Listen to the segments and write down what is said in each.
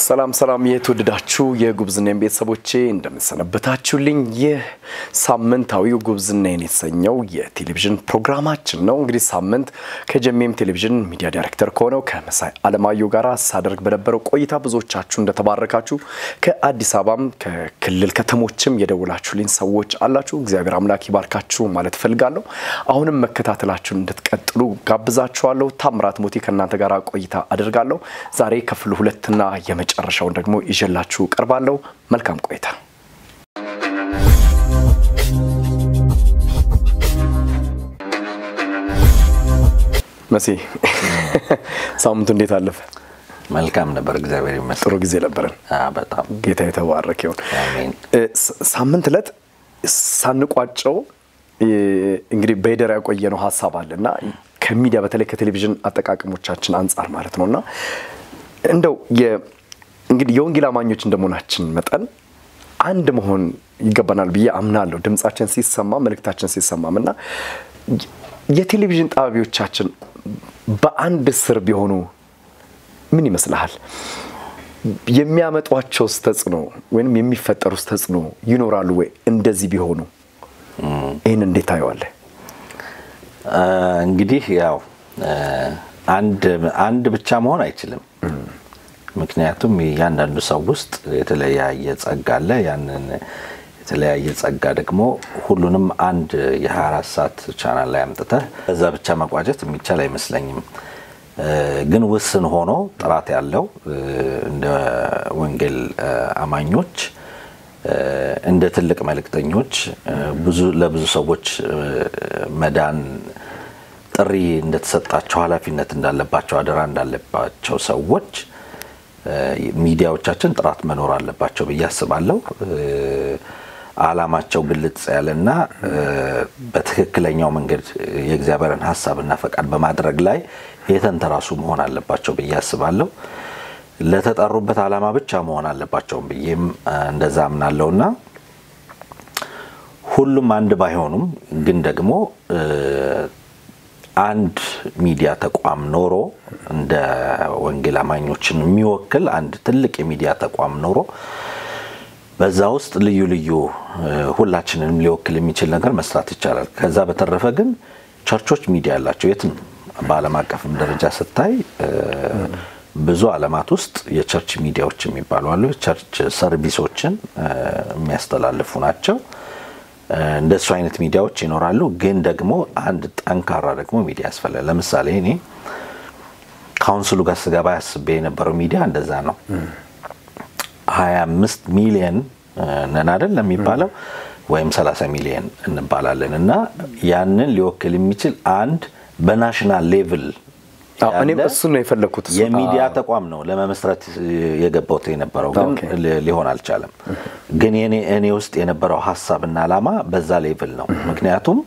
ሰላም ሰላም የተወደዳችሁ የጉብዝናዬን ቤተሰቦቼ እንደምንሰነበታችሁልኝ። ይህ ሳምንታዊው ጉብዝናዬን የተሰኘው የቴሌቪዥን ፕሮግራማችን ነው። እንግዲህ ሳምንት ከጀሜም ቴሌቪዥን ሚዲያ ዳይሬክተር ከሆነው ከመሳይ አለማየሁ ጋር ሳደርግ በነበረው ቆይታ ብዙዎቻችሁ እንደተባረካችሁ ከአዲስ አበባም ከክልል ከተሞችም የደውላችሁልኝ ሰዎች አላችሁ። እግዚአብሔር አምላክ ይባርካችሁ ማለት እፈልጋለሁ። አሁንም መከታተላችሁን እንድትቀጥሉ ጋብዛችኋለሁ። ታምራት ሞቲ ከእናንተ ጋር ቆይታ አደርጋለሁ። ዛሬ ክፍል ሁለትና የመጨረሻውን ደግሞ ይዤላችሁ ቀርባለሁ። መልካም ቆይታ። መሲ ሳምንቱ እንዴት አለፈ? መልካም ነበር፣ እግዚአብሔር ይመስገን። ጥሩ ጊዜ ነበረን። በጣም ጌታ የተባረከ ይሁን። አሜን። ሳምንት ዕለት ሳንቋጨው እንግዲህ በሄደር ያቆየነው ሀሳብ አለ እና ከሚዲያ በተለይ ከቴሌቪዥን አጠቃቀሞቻችን አንጻር ማለት ነው እና እንደው እንግዲህ የወንጌል አማኞች እንደመሆናችን መጠን አንድ መሆን ይገባናል ብዬ አምናለሁ። ድምጻችን ሲሰማ መልእክታችን ሲሰማም እና የቴሌቪዥን ጣቢያዎቻችን በአንድ ስር ቢሆኑ ምን ይመስልሃል? የሚያመጧቸውስ ተጽዕኖ ወይም የሚፈጠሩስ ተጽዕኖ ይኖራሉ ወይ? እንደዚህ ቢሆኑ ይህን እንዴት ታየዋለህ? እንግዲህ ያው አንድ ብቻ መሆን አይችልም። ምክንያቱም እያንዳንዱ ሰው ውስጥ የተለያየ ጸጋ አለ። ያንን የተለያየ ጸጋ ደግሞ ሁሉንም አንድ የ24 ሰዓት ቻናል ላይ አምጥተህ በዛ ብቻ መቋጨት የሚቻል አይመስለኝም። ግን ውስን ሆኖ ጥራት ያለው እንደ ወንጌል አማኞች እንደ ትልቅ መልእክተኞች ብዙ ለብዙ ሰዎች መዳን ጥሪ እንደተሰጣቸው ኃላፊነት እንዳለባቸው አደራ እንዳለባቸው ሰዎች ሚዲያዎቻችን ጥራት መኖር አለባቸው ብዬ አስባለሁ። ዓላማቸው ግልጽ ያለና በትክክለኛው መንገድ የእግዚአብሔርን ሀሳብና ፈቃድ በማድረግ ላይ የተንተራሱ መሆን አለባቸው ብዬ አስባለሁ። ለተጠሩበት ዓላማ ብቻ መሆን አለባቸውም ብዬም እንደዛ አምናለሁና ሁሉም አንድ ባይሆኑም ግን ደግሞ አንድ ሚዲያ ተቋም ኖሮ እንደ ወንጌል አማኞችን የሚወክል አንድ ትልቅ የሚዲያ ተቋም ኖሮ በዛ ውስጥ ልዩ ልዩ ሁላችንንም ሊወክል የሚችል ነገር መስራት ይቻላል። ከዛ በተረፈ ግን ቸርቾች ሚዲያ ያላቸው የትም በዓለም አቀፍም ደረጃ ስታይ ብዙ ዓለማት ውስጥ የቸርች ሚዲያዎች የሚባሉ አሉ። የቸርች ሰርቪሶችን የሚያስተላልፉ ናቸው። እንደሱ አይነት ሚዲያዎች ይኖራሉ። ግን ደግሞ አንድ ጠንካራ ደግሞ ሚዲያ ያስፈልጋል። ለምሳሌ እኔ ካውንስሉ ጋር ስገባ ያስቤ የነበረው ሚዲያ እንደዛ ነው። 25 ሚሊየን ነን አይደል የሚባለው ወይም 30 ሚሊየን እንባላለን እና ያንን ሊወክል የሚችል አንድ በናሽናል ሌቭል እኔም እሱን ነው የፈለግኩት። የሚዲያ ተቋም ነው ለመመስረት የገባሁት የነበረው ግን ሊሆን አልቻለም። ግን እኔ ውስጥ የነበረው ሀሳብና ዓላማ በዛ ሌቭል ነው። ምክንያቱም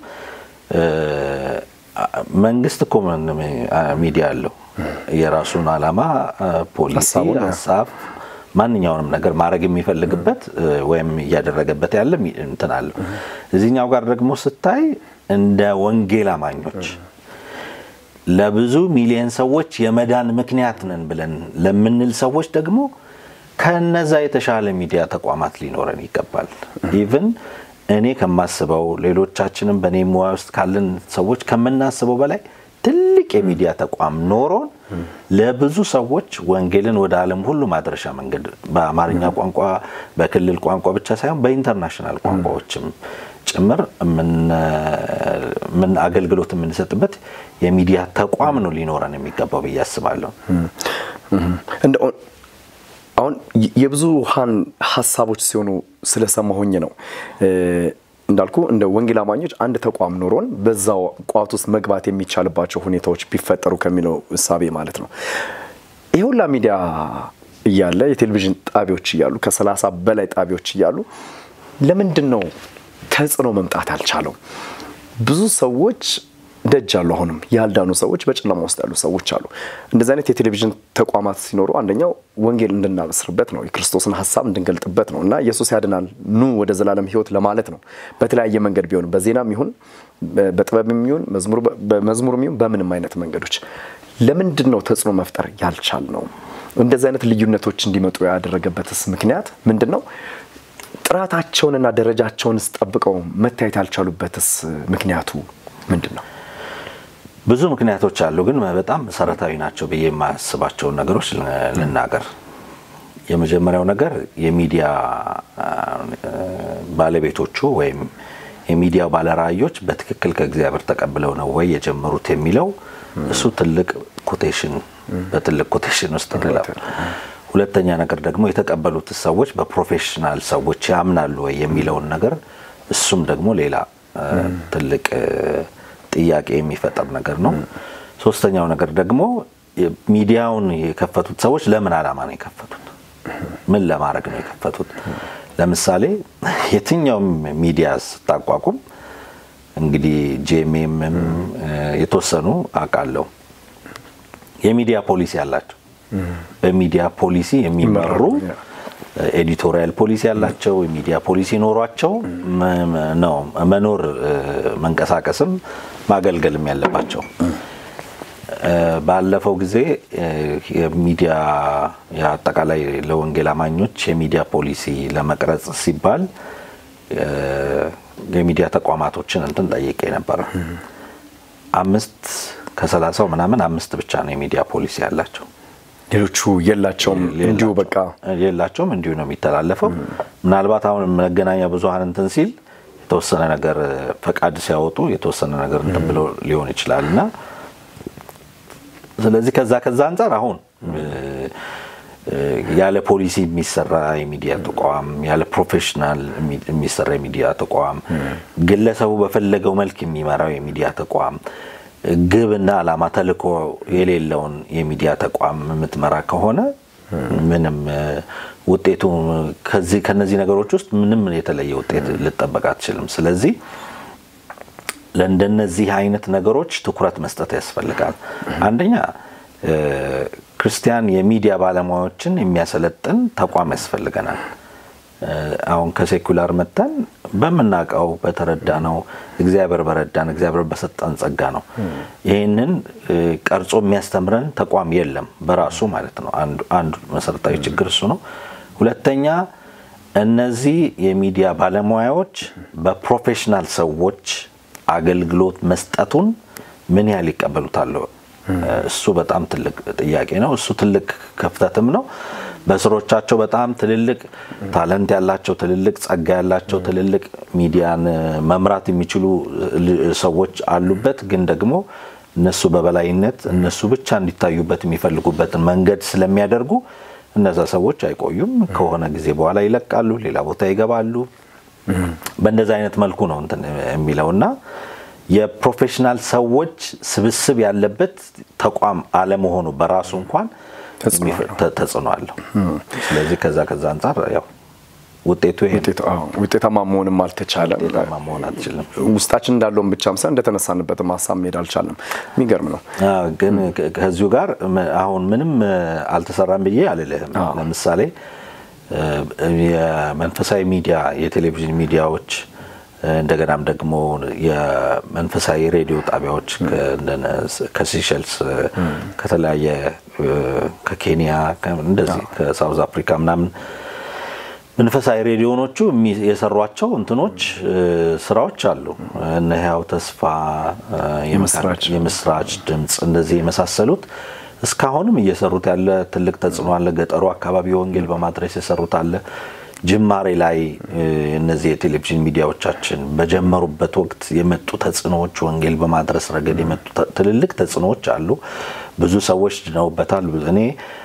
መንግስት እኮ ሚዲያ አለው የራሱን ዓላማ፣ ፖሊሲ፣ ሀሳብ ማንኛውንም ነገር ማድረግ የሚፈልግበት ወይም እያደረገበት ያለ እንትን አለው። እዚህኛው ጋር ደግሞ ስታይ እንደ ወንጌል አማኞች ለብዙ ሚሊዮን ሰዎች የመዳን ምክንያት ነን ብለን ለምንል ሰዎች ደግሞ ከነዛ የተሻለ ሚዲያ ተቋማት ሊኖረን ይገባል። ኢቭን እኔ ከማስበው ሌሎቻችንም በእኔ ሙያ ውስጥ ካለን ሰዎች ከምናስበው በላይ ትልቅ የሚዲያ ተቋም ኖሮን ለብዙ ሰዎች ወንጌልን ወደ ዓለም ሁሉ ማድረሻ መንገድ በአማርኛ ቋንቋ በክልል ቋንቋ ብቻ ሳይሆን በኢንተርናሽናል ቋንቋዎችም ጭምር ምን አገልግሎት የምንሰጥበት የሚዲያ ተቋም ነው ሊኖረን የሚገባው ብዬ አስባለሁ። አሁን የብዙሃን ሀሳቦች ሲሆኑ ስለሰማሁኝ ነው እንዳልኩ እንደ ወንጌል አማኞች አንድ ተቋም ኖሮን በዛው ቋት ውስጥ መግባት የሚቻልባቸው ሁኔታዎች ቢፈጠሩ ከሚለው እሳቤ ማለት ነው። ይህ ሁላ ሚዲያ እያለ የቴሌቪዥን ጣቢያዎች እያሉ ከሰላሳ በላይ ጣቢያዎች እያሉ ለምንድን ነው ተጽዕኖ መምጣት አልቻለው? ብዙ ሰዎች ደጅ አሉ። አሁንም ያልዳኑ ሰዎች፣ በጨለማ ውስጥ ያሉ ሰዎች አሉ። እንደዚህ አይነት የቴሌቪዥን ተቋማት ሲኖሩ አንደኛው ወንጌል እንድናበስርበት ነው፣ የክርስቶስን ሀሳብ እንድንገልጥበት ነው እና ኢየሱስ ያድናል ኑ ወደ ዘላለም ሕይወት ለማለት ነው። በተለያየ መንገድ ቢሆን በዜናም ይሁን በጥበብም ይሁን በመዝሙርም ይሁን በምንም አይነት መንገዶች ለምንድን ነው ተጽዕኖ መፍጠር ያልቻል ነው? እንደዚህ አይነት ልዩነቶች እንዲመጡ ያደረገበትስ ምክንያት ምንድን ነው? ጥራታቸውንና ደረጃቸውንስ ጠብቀው መታየት ያልቻሉበትስ ምክንያቱ ምንድን ነው? ብዙ ምክንያቶች አሉ፣ ግን በጣም መሰረታዊ ናቸው ብዬ የማያስባቸውን ነገሮች ልናገር። የመጀመሪያው ነገር የሚዲያ ባለቤቶቹ ወይም የሚዲያ ባለራእዮች በትክክል ከእግዚአብሔር ተቀብለው ነው ወይ የጀመሩት የሚለው እሱ ትልቅ ኮቴሽን በትልቅ ኮቴሽን ውስጥ እንለፍ። ሁለተኛ ነገር ደግሞ የተቀበሉት ሰዎች በፕሮፌሽናል ሰዎች ያምናሉ ወይ የሚለውን ነገር እሱም ደግሞ ሌላ ትልቅ ጥያቄ የሚፈጠር ነገር ነው። ሶስተኛው ነገር ደግሞ ሚዲያውን የከፈቱት ሰዎች ለምን ዓላማ ነው የከፈቱት? ምን ለማድረግ ነው የከፈቱት? ለምሳሌ የትኛውም ሚዲያ ስታቋቁም እንግዲህ ጄሜምም የተወሰኑ አውቃለሁ የሚዲያ ፖሊሲ አላቸው። በሚዲያ ፖሊሲ የሚመሩ ኤዲቶሪያል ፖሊሲ ያላቸው የሚዲያ ፖሊሲ ኖሯቸው ነው መኖር መንቀሳቀስም ማገልገልም ያለባቸው። ባለፈው ጊዜ የሚዲያ አጠቃላይ ለወንጌል አማኞች የሚዲያ ፖሊሲ ለመቅረጽ ሲባል የሚዲያ ተቋማቶችን እንትን ጠይቄ ነበረ። አምስት ከሰላሳው ምናምን አምስት ብቻ ነው የሚዲያ ፖሊሲ ያላቸው። ሌሎቹ የላቸውም፣ እንዲሁ በቃ የላቸውም፣ እንዲሁ ነው የሚተላለፈው። ምናልባት አሁን መገናኛ ብዙኃን እንትን ሲል የተወሰነ ነገር ፈቃድ ሲያወጡ የተወሰነ ነገር እንትን ብሎ ሊሆን ይችላል እና ስለዚህ ከዛ ከዛ አንጻር አሁን ያለ ፖሊሲ የሚሰራ የሚዲያ ተቋም ያለ ፕሮፌሽናል የሚሰራ የሚዲያ ተቋም ግለሰቡ በፈለገው መልክ የሚመራው የሚዲያ ተቋም ግብና ዓላማ ተልዕኮ የሌለውን የሚዲያ ተቋም የምትመራ ከሆነ ምንም ውጤቱ ከዚህ ከነዚህ ነገሮች ውስጥ ምንም የተለየ ውጤት ልጠበቅ አትችልም። ስለዚህ ለእንደነዚህ አይነት ነገሮች ትኩረት መስጠት ያስፈልጋል። አንደኛ ክርስቲያን የሚዲያ ባለሙያዎችን የሚያሰለጥን ተቋም ያስፈልገናል። አሁን ከሴኩላር መተን በምናውቀው በተረዳ ነው እግዚአብሔር በረዳን እግዚአብሔር በሰጠን ጸጋ ነው። ይህንን ቀርጾ የሚያስተምረን ተቋም የለም በራሱ ማለት ነው። አንዱ መሰረታዊ ችግር እሱ ነው። ሁለተኛ እነዚህ የሚዲያ ባለሙያዎች በፕሮፌሽናል ሰዎች አገልግሎት መስጠቱን ምን ያህል ይቀበሉታል? እሱ በጣም ትልቅ ጥያቄ ነው። እሱ ትልቅ ክፍተትም ነው። በስሮቻቸው በጣም ትልልቅ ታለንት ያላቸው ትልልቅ ጸጋ ያላቸው ትልልቅ ሚዲያን መምራት የሚችሉ ሰዎች አሉበት። ግን ደግሞ እነሱ በበላይነት እነሱ ብቻ እንዲታዩበት የሚፈልጉበትን መንገድ ስለሚያደርጉ እነዛ ሰዎች አይቆዩም። ከሆነ ጊዜ በኋላ ይለቃሉ፣ ሌላ ቦታ ይገባሉ። በእንደዚህ አይነት መልኩ ነው እንትን የሚለውና የፕሮፌሽናል ሰዎች ስብስብ ያለበት ተቋም አለመሆኑ በራሱ እንኳን ተጽዕኖ አለው። ስለዚህ ከዛ ከዛ አንጻር ያው ውጤቱ ይሄ ውጤታማ መሆንም አልተቻለም። ውጤታማ መሆን አትችልም። ውስጣችን እንዳለውን ብቻም ሳይሆን እንደተነሳንበትም ሀሳብ መሄድ አልቻለም። የሚገርም ነው። ግን ከዚሁ ጋር አሁን ምንም አልተሰራም ብዬ አልልህም። ለምሳሌ የመንፈሳዊ ሚዲያ የቴሌቪዥን ሚዲያዎች እንደገናም ደግሞ የመንፈሳዊ ሬዲዮ ጣቢያዎች ከሲሸልስ ከተለያየ ከኬንያ እንደዚህ ከሳውዝ አፍሪካ ምናምን መንፈሳዊ ሬዲዮኖቹ የሰሯቸው እንትኖች ስራዎች አሉ። እነ ህያው ተስፋ፣ የምስራች ድምፅ እንደዚህ የመሳሰሉት እስካሁንም እየሰሩት ያለ ትልቅ ተጽዕኖ አለ። ገጠሩ አካባቢ ወንጌል በማድረስ የሰሩት አለ። ጅማሬ ላይ እነዚህ የቴሌቪዥን ሚዲያዎቻችን በጀመሩበት ወቅት የመጡ ተጽዕኖዎች ወንጌል በማድረስ ረገድ የመጡ ትልልቅ ተጽዕኖዎች አሉ። ብዙ ሰዎች ድነውበታል። እኔ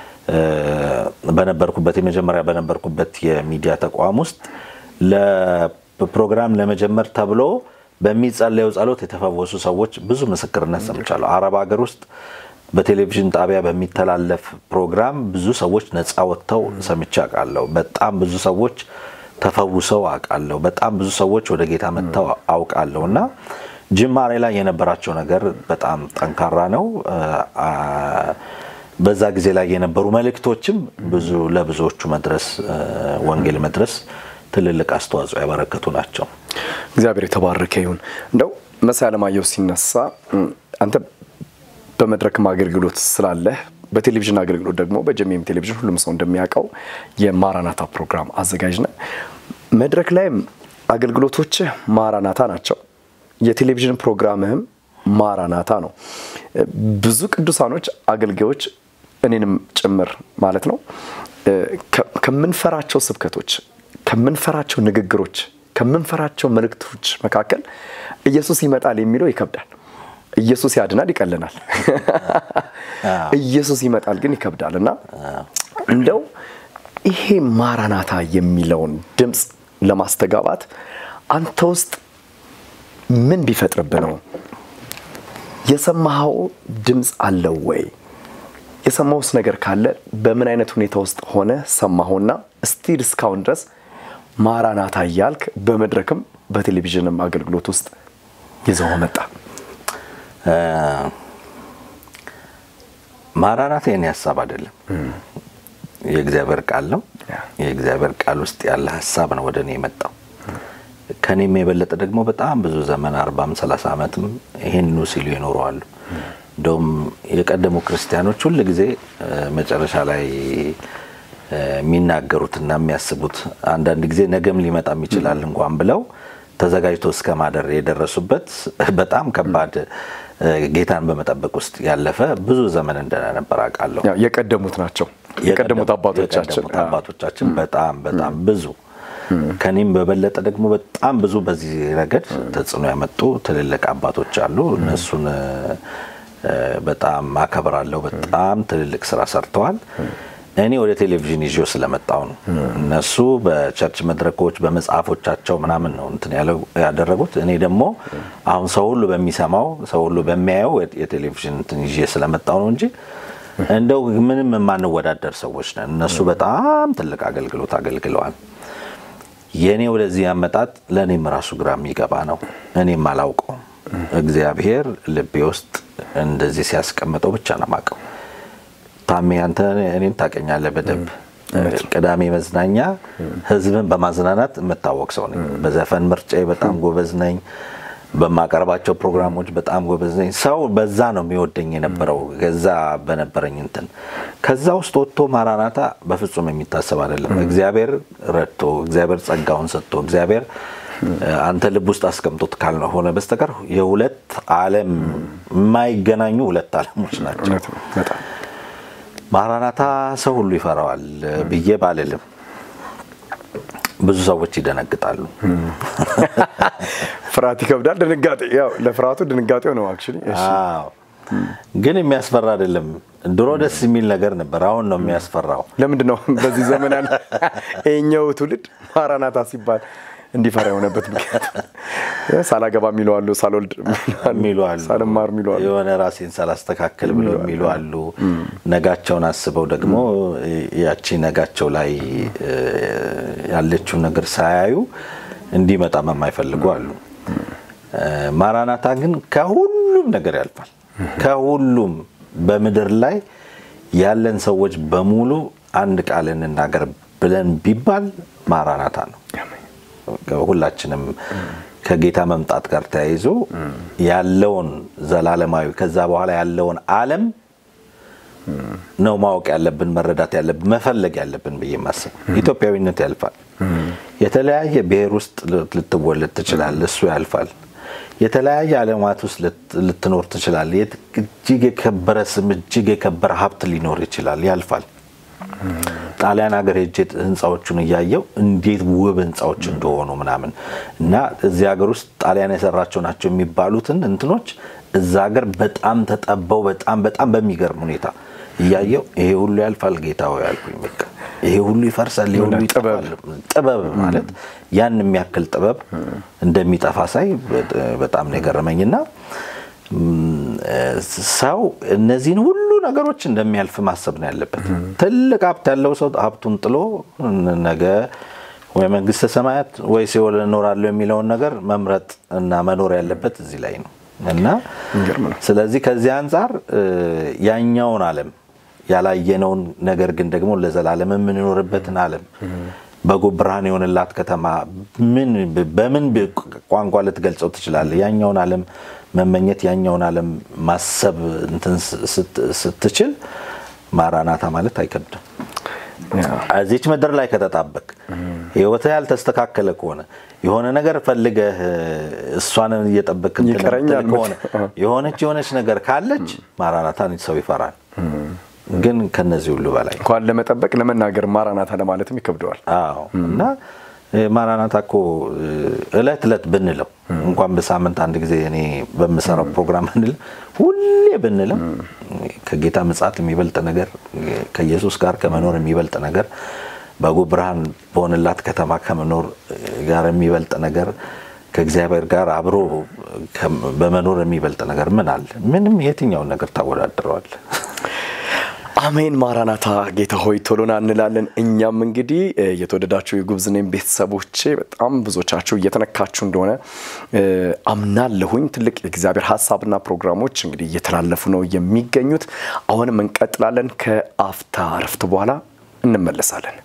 በነበርኩበት የመጀመሪያ በነበርኩበት የሚዲያ ተቋም ውስጥ ለፕሮግራም ለመጀመር ተብሎ በሚጸለየው ጸሎት የተፈወሱ ሰዎች ብዙ ምስክርነት ሰምቻለሁ። አረብ ሀገር ውስጥ በቴሌቪዥን ጣቢያ በሚተላለፍ ፕሮግራም ብዙ ሰዎች ነፃ ወጥተው ሰምቼ አውቃለሁ። በጣም ብዙ ሰዎች ተፈውሰው አውቃለሁ። በጣም ብዙ ሰዎች ወደ ጌታ መጥተው አውቃለሁ እና ጅማሬ ላይ የነበራቸው ነገር በጣም ጠንካራ ነው። በዛ ጊዜ ላይ የነበሩ መልእክቶችም ብዙ ለብዙዎቹ መድረስ ወንጌል መድረስ ትልልቅ አስተዋጽኦ ያበረከቱ ናቸው። እግዚአብሔር የተባረከ ይሁን። እንደው መሳይ አለማየሁ ሲነሳ አንተ በመድረክም አገልግሎት ስላለህ በቴሌቪዥን አገልግሎት ደግሞ በጀሜም ቴሌቪዥን ሁሉም ሰው እንደሚያውቀው የማራናታ ፕሮግራም አዘጋጅ ነህ። መድረክ ላይም አገልግሎቶችህ ማራናታ ናቸው። የቴሌቪዥን ፕሮግራምህም ማራናታ ነው። ብዙ ቅዱሳኖች አገልጋዮች እኔንም ጭምር ማለት ነው ከምንፈራቸው ስብከቶች፣ ከምንፈራቸው ንግግሮች፣ ከምንፈራቸው መልእክቶች መካከል ኢየሱስ ይመጣል የሚለው ይከብዳል። ኢየሱስ ያድናል ይቀልናል። ኢየሱስ ይመጣል ግን ይከብዳል እና እንደው ይሄ ማራናታ የሚለውን ድምፅ ለማስተጋባት አንተ ውስጥ ምን ቢፈጥርብህ ነው? የሰማኸው ድምፅ አለው ወይ? የሰማውስ ነገር ካለ በምን አይነት ሁኔታ ውስጥ ሆነ ሰማኸውና ስቲል እስካሁን ድረስ ማራናታ እያልክ በመድረክም በቴሌቪዥንም አገልግሎት ውስጥ ይዘው መጣ? ማራናታ የኔ ሀሳብ አይደለም፣ የእግዚአብሔር ቃል ነው። የእግዚአብሔር ቃል ውስጥ ያለ ሀሳብ ነው ወደ እኔ የመጣው። ከኔም የበለጠ ደግሞ በጣም ብዙ ዘመን አርባም ሰላሳ ዓመትም ይሄንኑ ሲሉ ይኖረዋሉ። እንደውም የቀደሙ ክርስቲያኖች ሁል ጊዜ መጨረሻ ላይ የሚናገሩትና የሚያስቡት አንዳንድ ጊዜ ነገም ሊመጣም ይችላል እንኳን ብለው ተዘጋጅቶ እስከ ማደር የደረሱበት በጣም ከባድ ጌታን በመጠበቅ ውስጥ ያለፈ ብዙ ዘመን እንደነበር አውቃለሁ። የቀደሙት ናቸው የቀደሙት አባቶቻችን አባቶቻችን በጣም በጣም ብዙ ከኔም በበለጠ ደግሞ በጣም ብዙ በዚህ ረገድ ተጽዕኖ ያመጡ ትልልቅ አባቶች አሉ። እነሱን በጣም አከብራለሁ። በጣም ትልልቅ ስራ ሰርተዋል። እኔ ወደ ቴሌቪዥን ይዤው ስለመጣው ነው። እነሱ በቸርች መድረኮች በመጽሐፎቻቸው ምናምን ነው እንትን ያደረጉት። እኔ ደግሞ አሁን ሰው ሁሉ በሚሰማው ሰው ሁሉ በሚያየው የቴሌቪዥን እንትን ይዤ ስለመጣው ነው እንጂ እንደው ምንም የማንወዳደር ሰዎች ነን። እነሱ በጣም ትልቅ አገልግሎት አገልግለዋል። የእኔ ወደዚህ አመጣጥ ለእኔም ራሱ ግራ የሚገባ ነው። እኔም አላውቀውም። እግዚአብሔር ልቤ ውስጥ እንደዚህ ሲያስቀምጠው ብቻ ነው የማውቀው። ታሜ አንተ እኔን ታውቀኛለህ በደንብ። ቅዳሜ መዝናኛ ህዝብን በማዝናናት የምታወቅ ሰው ነኝ። በዘፈን ምርጫዬ በጣም ጎበዝ ነኝ። በማቀርባቸው ፕሮግራሞች በጣም ጎበዝ ነኝ። ሰው በዛ ነው የሚወደኝ የነበረው ከዛ በነበረኝ እንትን። ከዛ ውስጥ ወጥቶ ማራናታ በፍጹም የሚታሰብ አይደለም። እግዚአብሔር ረድቶ እግዚአብሔር ጸጋውን ሰጥቶ እግዚአብሔር አንተ ልብ ውስጥ አስቀምጦት ካልሆነ በስተቀር የሁለት ዓለም የማይገናኙ ሁለት ዓለሞች ናቸው። ማራናታ ሰው ሁሉ ይፈራዋል ብዬ ባልልም ብዙ ሰዎች ይደነግጣሉ። ፍርሃት ይከብዳል። ድንጋጤ ያው ለፍርሃቱ ድንጋጤው ነው አክቹሊ። ግን የሚያስፈራ አይደለም። ድሮ ደስ የሚል ነገር ነበር። አሁን ነው የሚያስፈራው። ለምንድን ነው በዚህ ዘመን ያለ ይኸኛው ትውልድ ማራናታ ሲባል እንዲፈራ የሆነበት ምክንያት ሳላገባ የሚሉ አሉ፣ ሳልወልድ የሚሉ አሉ፣ ሳልማር የሚሉ አሉ፣ የሆነ ራሴን ሳላስተካከል ብለው የሚሉ አሉ። ነጋቸውን አስበው ደግሞ ያቺ ነጋቸው ላይ ያለችው ነገር ሳያዩ እንዲመጣም የማይፈልጉ አሉ። ማራናታ ግን ከሁሉም ነገር ያልፋል። ከሁሉም በምድር ላይ ያለን ሰዎች በሙሉ አንድ ቃል እንናገር ብለን ቢባል ማራናታ ነው። ሁላችንም ከጌታ መምጣት ጋር ተያይዞ ያለውን ዘላለማዊ ከዛ በኋላ ያለውን ዓለም ነው ማወቅ ያለብን፣ መረዳት ያለብን፣ መፈለግ ያለብን ብዬ ማስብ። ኢትዮጵያዊነት ያልፋል። የተለያየ ብሔር ውስጥ ልትወለድ ትችላል፣ እሱ ያልፋል። የተለያየ ዓለማት ውስጥ ልትኖር ትችላል። እጅግ የከበረ ስም፣ እጅግ የከበረ ሀብት ሊኖር ይችላል፣ ያልፋል። ጣሊያን ሀገር ሄጄ ህንፃዎቹን እያየው እንዴት ውብ ህንፃዎች እንደሆኑ ምናምን እና እዚህ ሀገር ውስጥ ጣሊያን የሰራቸው ናቸው የሚባሉትን እንትኖች እዛ ሀገር በጣም ተጠበው በጣም በጣም በሚገርም ሁኔታ እያየው ይሄ ሁሉ ያልፋል ጌታ ሆይ ያልኩኝ። በቃ ይሄ ሁሉ ይፈርሳል፣ ይሄ ሁሉ ይጠፋል። ጥበብ ማለት ያን የሚያክል ጥበብ እንደሚጠፋ ሳይ በጣም ነው የገረመኝና ሰው እነዚህን ሁሉ ነገሮች እንደሚያልፍ ማሰብ ነው ያለበት። ትልቅ ሀብት ያለው ሰው ሀብቱን ጥሎ ነገ ወይ መንግስተ ሰማያት ወይ ሲኦል እኖራለሁ የሚለውን ነገር መምረጥ እና መኖር ያለበት እዚህ ላይ ነው እና ስለዚህ ከዚህ አንጻር ያኛውን ዓለም ያላየነውን ነገር ግን ደግሞ ለዘላለም የምንኖርበትን ዓለም በጎ ብርሃን የሆንላት ከተማ ምን በምን ቋንቋ ልትገልጸው ትችላለህ? ያኛውን ዓለም መመኘት ያኛውን ዓለም ማሰብ እንትን ስትችል ማራናታ ማለት አይከብድም። እዚች ምድር ላይ ከተጣበቅ ህይወትህ ያልተስተካከለ ከሆነ የሆነ ነገር ፈልገህ እሷን እየጠበቅ ይቀረኛል ከሆነ የሆነች የሆነች ነገር ካለች ማራናታን ሰው ይፈራል። ግን ከነዚህ ሁሉ በላይ እንኳን ለመጠበቅ ለመናገር ማራናታ ለማለትም ይከብደዋል። አዎ እና ማራናታ እኮ እለት እለት ብንለው እንኳን በሳምንት አንድ ጊዜ እኔ በምሰራው ፕሮግራም ብንል ሁሌ ብንለው ከጌታ ምጽአት የሚበልጥ ነገር ከኢየሱስ ጋር ከመኖር የሚበልጥ ነገር በጉ ብርሃን በሆነላት ከተማ ከመኖር ጋር የሚበልጥ ነገር ከእግዚአብሔር ጋር አብሮ በመኖር የሚበልጥ ነገር ምን አለ? ምንም። የትኛውን ነገር ታወዳድረዋል? አሜን። ማራናታ ጌታ ሆይ ቶሎና እንላለን። እኛም እንግዲህ የተወደዳችሁ የጉብዝኔም ቤተሰቦቼ በጣም ብዙዎቻችሁ እየተነካችሁ እንደሆነ አምናለሁኝ። ትልቅ የእግዚአብሔር ሀሳብና ፕሮግራሞች እንግዲህ እየተላለፉ ነው የሚገኙት። አሁንም እንቀጥላለን። ከአፍታ እረፍት በኋላ እንመለሳለን።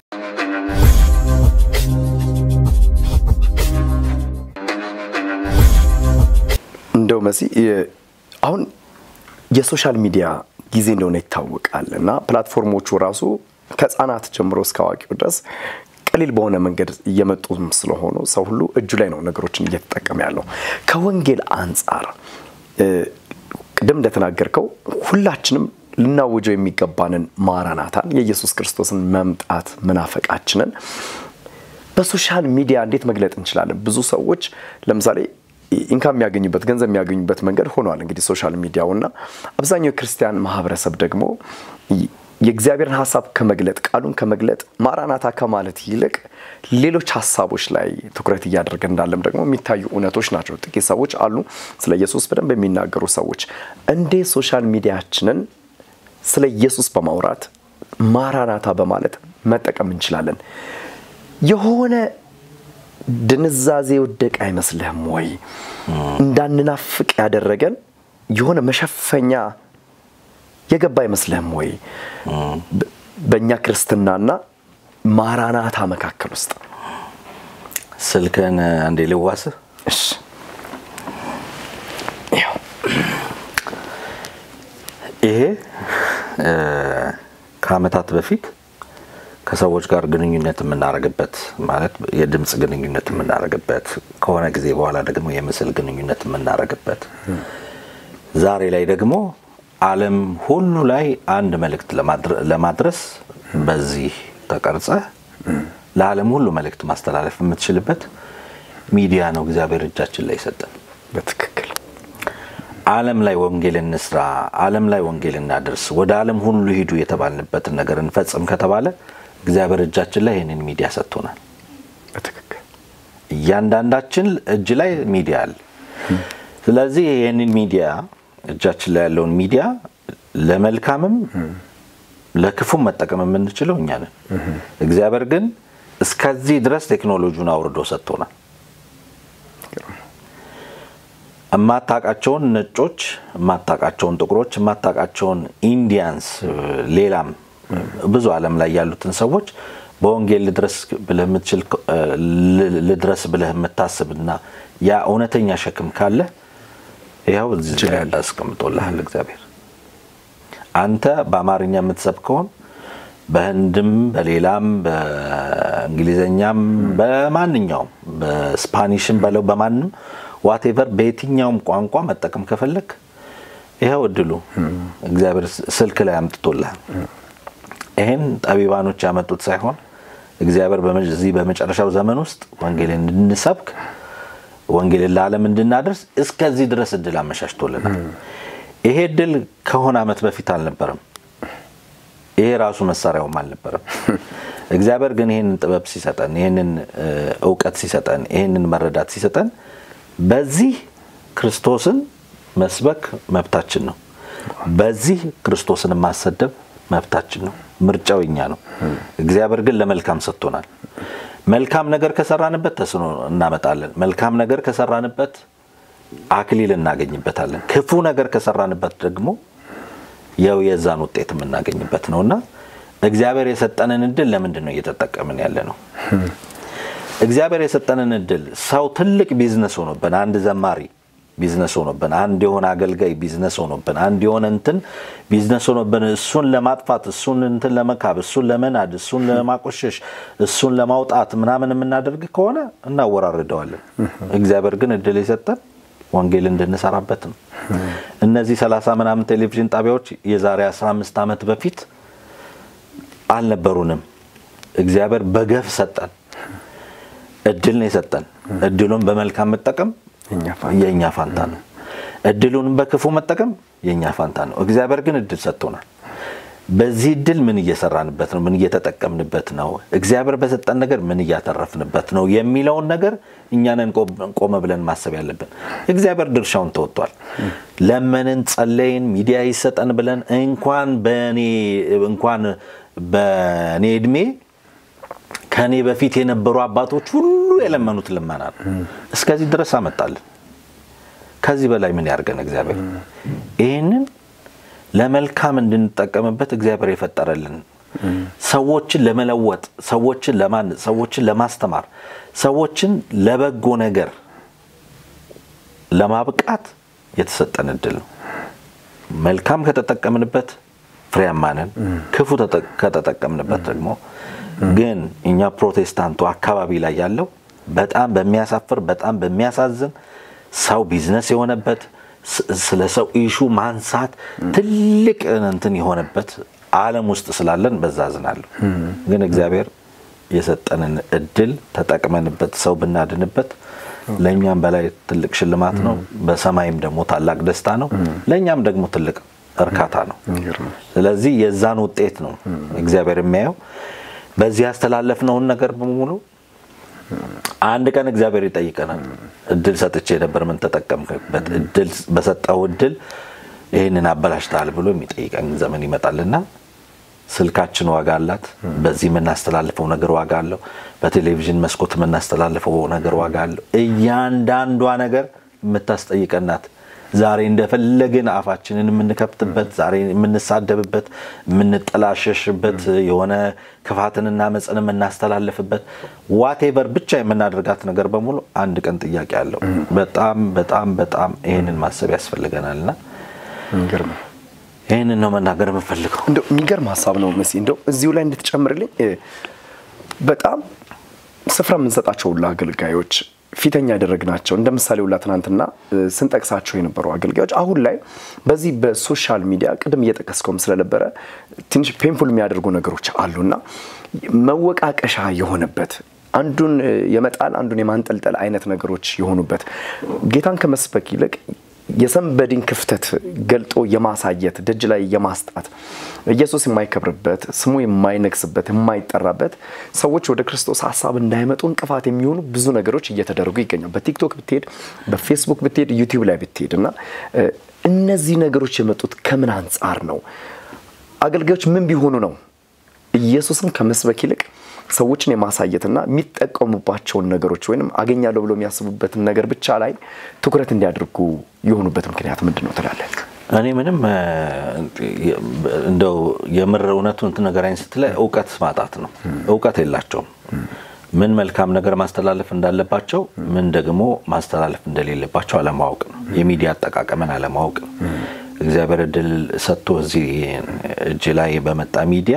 እንደው መሲ አሁን የሶሻል ሚዲያ ጊዜ እንደሆነ ይታወቃል እና ፕላትፎርሞቹ ራሱ ከህፃናት ጀምሮ እስከ አዋቂው ድረስ ቀሊል በሆነ መንገድ እየመጡም ስለሆኑ ሰው ሁሉ እጁ ላይ ነው ነገሮችን እየተጠቀመ ያለው። ከወንጌል አንጻር ቅድም እንደተናገርከው ሁላችንም ልናውጀው የሚገባንን ማራናታን የኢየሱስ ክርስቶስን መምጣት መናፈቃችንን በሶሻል ሚዲያ እንዴት መግለጥ እንችላለን? ብዙ ሰዎች ለምሳሌ ኢንካም የሚያገኙበት ገንዘብ የሚያገኙበት መንገድ ሆኗል እንግዲህ ሶሻል ሚዲያው እና አብዛኛው የክርስቲያን ማህበረሰብ ደግሞ የእግዚአብሔርን ሀሳብ ከመግለጥ ቃሉን ከመግለጥ ማራናታ ከማለት ይልቅ ሌሎች ሀሳቦች ላይ ትኩረት እያደረገ እንዳለም ደግሞ የሚታዩ እውነቶች ናቸው። ጥቂት ሰዎች አሉ ስለ ኢየሱስ በደንብ የሚናገሩ ሰዎች። እንዴት ሶሻል ሚዲያችንን ስለ ኢየሱስ በማውራት ማራናታ በማለት መጠቀም እንችላለን? የሆነ ድንዛዜ ወደቅ አይመስልህም ወይ? እንዳንናፍቅ ያደረገን የሆነ መሸፈኛ የገባ አይመስልህም ወይ? በእኛ ክርስትናና ማራናታ መካከል ውስጥ ስልክን አንዴ ልዋስህ። እሺ ይሄ ከአመታት በፊት ከሰዎች ጋር ግንኙነት የምናደርግበት ማለት የድምፅ ግንኙነት የምናደርግበት ከሆነ ጊዜ በኋላ ደግሞ የምስል ግንኙነት የምናደርግበት ዛሬ ላይ ደግሞ ዓለም ሁሉ ላይ አንድ መልእክት ለማድረስ በዚህ ተቀርጸህ ለዓለም ሁሉ መልእክት ማስተላለፍ የምትችልበት ሚዲያ ነው እግዚአብሔር እጃችን ላይ ሰጠን። በትክክል ዓለም ላይ ወንጌል እንስራ፣ ዓለም ላይ ወንጌል እናደርስ፣ ወደ ዓለም ሁሉ ሂዱ የተባልንበትን ነገር እንፈጽም ከተባለ እግዚአብሔር እጃችን ላይ ይህንን ሚዲያ ሰጥቶናል። በትክክል እያንዳንዳችን እጅ ላይ ሚዲያ አለ። ስለዚህ ይህንን ሚዲያ እጃችን ላይ ያለውን ሚዲያ ለመልካምም ለክፉም መጠቀም የምንችለው እኛ ነን። እግዚአብሔር ግን እስከዚህ ድረስ ቴክኖሎጂውን አውርዶ ሰጥቶናል። የማታውቃቸውን ነጮች፣ የማታውቃቸውን ጥቁሮች፣ የማታውቃቸውን ኢንዲያንስ፣ ሌላም ብዙ ዓለም ላይ ያሉትን ሰዎች በወንጌል ልድረስ ብለህ የምትችል ልድረስ ብለህ የምታስብና ያ እውነተኛ ሸክም ካለ ይኸው እዚህ ላይ አስቀምጦልሃል እግዚአብሔር። አንተ በአማርኛ የምትሰብከውን በህንድም በሌላም በእንግሊዘኛም በማንኛውም በስፓኒሽም በለው በማንም ዋቴቨር በየትኛውም ቋንቋ መጠቀም ከፈለግ ይኸው እድሉ እግዚአብሔር ስልክ ላይ አምጥቶልሃል። ይህን ጠቢባኖች ያመጡት ሳይሆን እግዚአብሔር በዚህ በመጨረሻው ዘመን ውስጥ ወንጌልን እንድንሰብክ ወንጌልን ለዓለም እንድናደርስ እስከዚህ ድረስ እድል አመቻችቶልናል። ይሄ እድል ከሆነ ዓመት በፊት አልነበረም። ይሄ ራሱ መሳሪያውም አልነበረም። እግዚአብሔር ግን ይህንን ጥበብ ሲሰጠን፣ ይህንን እውቀት ሲሰጠን፣ ይህንን መረዳት ሲሰጠን በዚህ ክርስቶስን መስበክ መብታችን ነው። በዚህ ክርስቶስን ማሰደብ መብታችን ነው። ምርጫው የኛ ነው። እግዚአብሔር ግን ለመልካም ሰጥቶናል። መልካም ነገር ከሰራንበት ተስኖ እናመጣለን። መልካም ነገር ከሰራንበት አክሊል እናገኝበታለን። ክፉ ነገር ከሰራንበት ደግሞ ያው የዛን ውጤት የምናገኝበት ነው እና እግዚአብሔር የሰጠንን እድል ለምንድን ነው እየተጠቀምን ያለ ነው? እግዚአብሔር የሰጠንን እድል ሰው ትልቅ ቢዝነስ ሆኖብን አንድ ዘማሪ ቢዝነስ ሆኖብን፣ አንድ የሆነ አገልጋይ ቢዝነስ ሆኖብን፣ አንድ የሆነ እንትን ቢዝነስ ሆኖብን እሱን ለማጥፋት እሱን እንትን ለመካብ እሱን ለመናድ እሱን ለማቆሸሽ እሱን ለማውጣት ምናምን የምናደርግ ከሆነ እናወራርደዋለን። እግዚአብሔር ግን እድል የሰጠን ወንጌል እንድንሰራበት ነው። እነዚህ ሰላሳ ምናምን ቴሌቪዥን ጣቢያዎች የዛሬ 15 ዓመት በፊት አልነበሩንም። እግዚአብሔር በገፍ ሰጠን። እድል ነው የሰጠን። እድሉን በመልካም መጠቀም የእኛ ፋንታ ነው። እድሉን በክፉ መጠቀም የእኛ ፋንታ ነው። እግዚአብሔር ግን እድል ሰጥቶናል። በዚህ እድል ምን እየሰራንበት ነው? ምን እየተጠቀምንበት ነው? እግዚአብሔር በሰጠን ነገር ምን እያተረፍንበት ነው የሚለውን ነገር እኛንን ቆመ ብለን ማሰብ ያለብን። እግዚአብሔር ድርሻውን ተወጥቷል። ለመንን፣ ጸለይን፣ ሚዲያ ይሰጠን ብለን እንኳን በእኔ እንኳን በእኔ እድሜ ከእኔ በፊት የነበሩ አባቶች ሁሉ የለመኑት ልመና ነው። እስከዚህ ድረስ አመጣልን። ከዚህ በላይ ምን ያርገን እግዚአብሔር? ይህንን ለመልካም እንድንጠቀምበት እግዚአብሔር የፈጠረልን ሰዎችን ለመለወጥ፣ ሰዎችን ለማነጽ፣ ሰዎችን ለማስተማር፣ ሰዎችን ለበጎ ነገር ለማብቃት የተሰጠን እድል ነው። መልካም ከተጠቀምንበት ፍሬያማ ነን። ክፉ ከተጠቀምንበት ደግሞ ግን እኛ ፕሮቴስታንቱ አካባቢ ላይ ያለው በጣም በሚያሳፍር በጣም በሚያሳዝን ሰው ቢዝነስ የሆነበት ስለ ሰው ኢሹ ማንሳት ትልቅ እንትን የሆነበት ዓለም ውስጥ ስላለን በዛ አዝናለሁ። ግን እግዚአብሔር የሰጠንን እድል ተጠቅመንበት ሰው ብናድንበት ለእኛም በላይ ትልቅ ሽልማት ነው። በሰማይም ደግሞ ታላቅ ደስታ ነው። ለእኛም ደግሞ ትልቅ እርካታ ነው። ስለዚህ የዛን ውጤት ነው እግዚአብሔር የሚያየው። በዚህ ያስተላለፍነውን ነገር በሙሉ አንድ ቀን እግዚአብሔር ይጠይቀናል። እድል ሰጥቼ ነበር፣ ምን ተጠቀምክበት? እድል በሰጠው እድል ይህንን አበላሽተሃል ብሎ የሚጠይቀን ዘመን ይመጣልና ስልካችን ዋጋ አላት። በዚህ የምናስተላልፈው ነገር ዋጋ አለው። በቴሌቪዥን መስኮት የምናስተላልፈው ነገር ዋጋ አለው። እያንዳንዷ ነገር የምታስጠይቀናት ዛሬ እንደፈለግን አፋችንን የምንከፍትበት፣ ዛሬ የምንሳደብበት፣ የምንጠላሸሽበት፣ የሆነ ክፋትንና መፅን የምናስተላልፍበት ዋቴቨር ብቻ የምናደርጋት ነገር በሙሉ አንድ ቀን ጥያቄ አለው። በጣም በጣም በጣም ይህንን ማሰብ ያስፈልገናልና ይህንን ነው መናገር የምፈልገው። እንደው የሚገርም ሀሳብ ነው መሲ። እንደው እዚሁ ላይ እንድትጨምርልኝ በጣም ስፍራ የምንሰጣቸው ሁላ አገልጋዮች ፊተኛ ያደረግናቸው እንደ ምሳሌ ሁላ ትናንትና ስንጠቅሳቸው የነበሩ አገልጋዮች አሁን ላይ በዚህ በሶሻል ሚዲያ ቅድም እየጠቀስከውም ስለነበረ ትንሽ ፔንፉል የሚያደርጉ ነገሮች አሉና መወቃቀሻ የሆነበት አንዱን የመጣል አንዱን የማንጠልጠል አይነት ነገሮች የሆኑበት ጌታን ከመስበክ ይልቅ የሰንበዲን ክፍተት ገልጦ የማሳየት ደጅ ላይ የማስጣት ኢየሱስ የማይከብርበት ስሙ የማይነግስበት የማይጠራበት ሰዎች ወደ ክርስቶስ ሀሳብ እንዳይመጡ እንቅፋት የሚሆኑ ብዙ ነገሮች እየተደረጉ ይገኛል። በቲክቶክ ብትሄድ፣ በፌስቡክ ብትሄድ፣ ዩቲዩብ ላይ ብትሄድ እና እነዚህ ነገሮች የመጡት ከምን አንጻር ነው? አገልጋዮች ምን ቢሆኑ ነው ኢየሱስን ከመስበክ ይልቅ ሰዎችን የማሳየትና የሚጠቀሙባቸውን ነገሮች ወይም አገኛለሁ ብሎ የሚያስቡበትን ነገር ብቻ ላይ ትኩረት እንዲያደርጉ የሆኑበት ምክንያት ምንድን ነው ትላለህ? እኔ ምንም እንደው የምር እውነቱን ትነገራኝ ስትለኝ እውቀት ማጣት ነው። እውቀት የላቸውም። ምን መልካም ነገር ማስተላለፍ እንዳለባቸው፣ ምን ደግሞ ማስተላለፍ እንደሌለባቸው አለማወቅ ነው። የሚዲያ አጠቃቀምን አለማወቅ ነው። እግዚአብሔር እድል ሰጥቶ እዚህ እጅ ላይ በመጣ ሚዲያ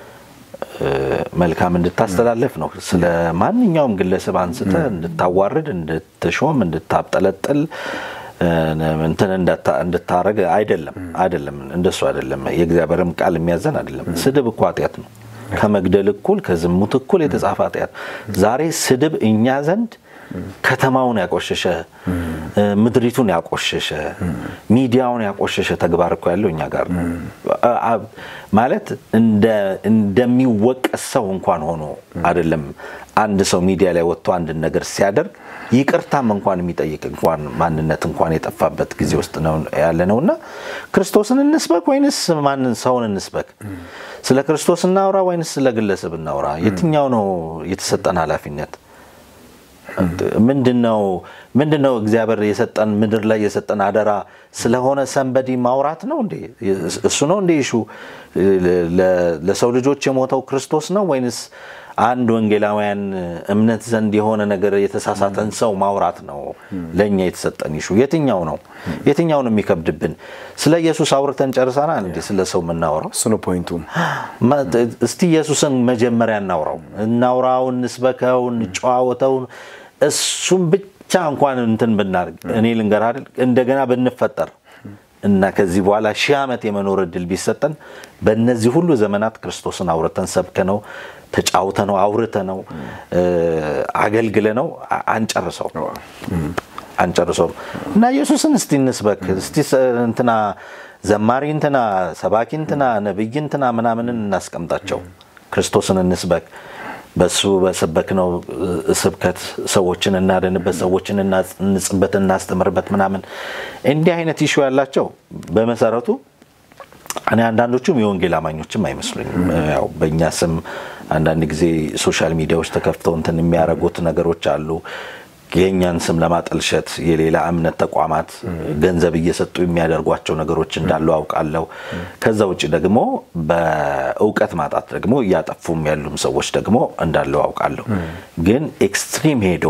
መልካም እንድታስተላለፍ ነው። ስለ ማንኛውም ግለሰብ አንስተ እንድታዋርድ፣ እንድትሾም፣ እንድታብጠለጥል እንትን እንድታረግ አይደለም። አይደለም፣ እንደሱ አይደለም። የእግዚአብሔርም ቃል የሚያዘን አይደለም። ስድብ እኮ ኃጢአት ነው። ከመግደል እኩል ከዝሙት እኩል የተጻፈ ኃጢአት። ዛሬ ስድብ እኛ ዘንድ ከተማውን ያቆሸሸ ምድሪቱን ያቆሸሸ ሚዲያውን ያቆሸሸ ተግባር እኮ ያለው እኛ ጋር ነው። ማለት እንደሚወቀስ ሰው እንኳን ሆኖ አይደለም አንድ ሰው ሚዲያ ላይ ወጥቶ አንድን ነገር ሲያደርግ ይቅርታም እንኳን የሚጠይቅ እንኳን ማንነት እንኳን የጠፋበት ጊዜ ውስጥ ነው ያለ ነው እና ክርስቶስን እንስበክ ወይንስ ማንን ሰውን እንስበክ? ስለ ክርስቶስ እናውራ ወይንስ ስለ ግለሰብ እናውራ? የትኛው ነው የተሰጠን ኃላፊነት? ምንድነው ምንድነው እግዚአብሔር የሰጠን ምድር ላይ የሰጠን አደራ ስለሆነ ሰንበዲ ማውራት ነው እንዴ? እሱ ነው እንዴ? ሹ ለሰው ልጆች የሞተው ክርስቶስ ነው ወይንስ አንድ ወንጌላውያን እምነት ዘንድ የሆነ ነገር የተሳሳተን ሰው ማውራት ነው ለእኛ የተሰጠን ይሹ። የትኛው ነው የትኛው ነው የሚከብድብን? ስለ ኢየሱስ አውርተን ጨርሰናል እንዴ? ስለ ሰው የምናወራው እሱ ነው ፖይንቱ። እስቲ ኢየሱስን መጀመሪያ እናውራው፣ እናውራው፣ እንስበከው፣ እንጨዋወተው። እሱም ብቻ እንኳን እንትን ብናደርግ እኔ ልንገር አይደል እንደገና ብንፈጠር እና ከዚህ በኋላ ሺህ ዓመት የመኖር እድል ቢሰጠን በእነዚህ ሁሉ ዘመናት ክርስቶስን አውርተን ሰብከ ነው ተጫውተ ነው አውርተ ነው አገልግለ ነው አንጨርሰው አንጨርሰውም እና ኢየሱስን እስቲ እንስበክ እስቲ እንትና ዘማሪ እንትና ሰባኪ እንትና ነብይ እንትና ምናምንን እናስቀምጣቸው ክርስቶስን እንስበክ በሱ በሰበክነው ስብከት ሰዎችን እናድንበት፣ ሰዎችን እንጽበት፣ እናስተምርበት ምናምን እንዲህ አይነት ይሹ ያላቸው በመሰረቱ እኔ አንዳንዶቹም የወንጌል አማኞችም አይመስሉኝም። ያው በእኛ ስም አንዳንድ ጊዜ ሶሻል ሚዲያዎች ተከፍተው እንትን የሚያደርጉት ነገሮች አሉ። የእኛን ስም ለማጠልሸት የሌላ እምነት ተቋማት ገንዘብ እየሰጡ የሚያደርጓቸው ነገሮች እንዳሉ አውቃለሁ። ከዛ ውጭ ደግሞ በእውቀት ማጣት ደግሞ እያጠፉም ያሉም ሰዎች ደግሞ እንዳሉ አውቃለሁ። ግን ኤክስትሪም ሄዶ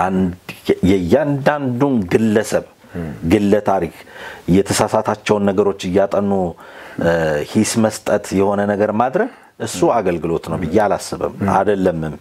የእያንዳንዱን ግለሰብ ግለ ታሪክ የተሳሳታቸውን ነገሮች እያጠኑ ሂስ መስጠት የሆነ ነገር ማድረግ እሱ አገልግሎት ነው ብዬ አላስብም፣ አይደለምም።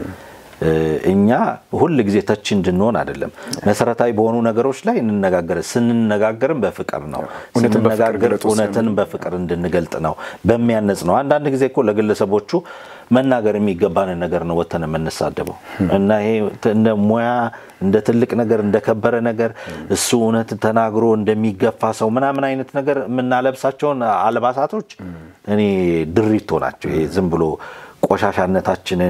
እኛ ሁል ጊዜ ተች እንድንሆን አይደለም። መሰረታዊ በሆኑ ነገሮች ላይ እንነጋገር። ስንነጋገርም በፍቅር ነው። ስንነጋገር እውነትን በፍቅር እንድንገልጥ ነው፣ በሚያነጽ ነው። አንዳንድ ጊዜ እኮ ለግለሰቦቹ መናገር የሚገባንን ነገር ነው ወተን የምንሳደበው እና ይሄ እንደ ሙያ እንደ ትልቅ ነገር እንደከበረ ነገር እሱ እውነት ተናግሮ እንደሚገፋ ሰው ምናምን አይነት ነገር የምናለብሳቸውን አልባሳቶች እኔ ድሪቶ ናቸው። ይሄ ዝም ብሎ ቆሻሻነታችንን፣